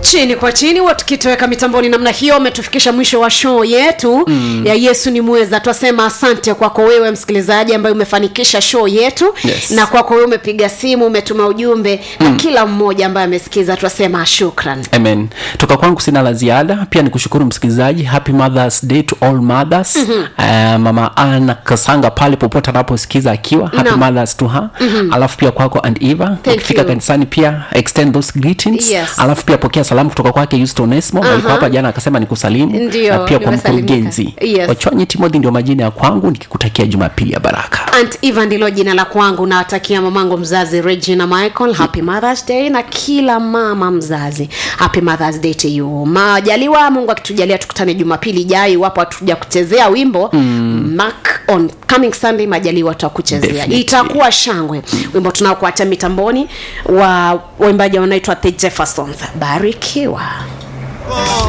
chini kwa chini wa tukitoweka mitamboni namna hiyo umetufikisha mwisho wa show yetu mm. ya yesu ni mweza twasema asante kwako wewe msikilizaji ambaye umefanikisha show yetu Yes. na kwako wewe umepiga simu umetuma ujumbe mm. na kila mmoja ambaye amesikiza twasema shukran amen toka kwangu sina la ziada pia ni kushukuru msikilizaji happy mothers day to all mothers mm-hmm. uh, mama ana kasanga pale popote anaposikiza akiwa happy Naam. mothers to her mm-hmm. alafu pia kwako and eva ukifika you. kanisani pia extend those greetings Yes. alafu pia pokea salamu kutoka kwake Yusto Onesmo uh-huh. alikuwa hapa jana akasema nikusalimu Ndio, na pia kwa nimesalimika. mkurugenzi Yes. wachwanyi timothy ndio majina ya kwangu nikikutakia jumapili ya baraka Aunt Eva ndilo jina la kwangu nawatakia mamangu mzazi regina michael happy mothers day na kila mama mzazi happy mothers day to you majaliwa mungu akitujalia tukutane jumapili ijayo iwapo hatuja kuchezea wimbo mm. mark on coming sunday majaliwa tutakuchezea Definitely. itakuwa shangwe wimbo tunaokuacha mitamboni wa waimbaji wanaitwa the jeffersons barikiwa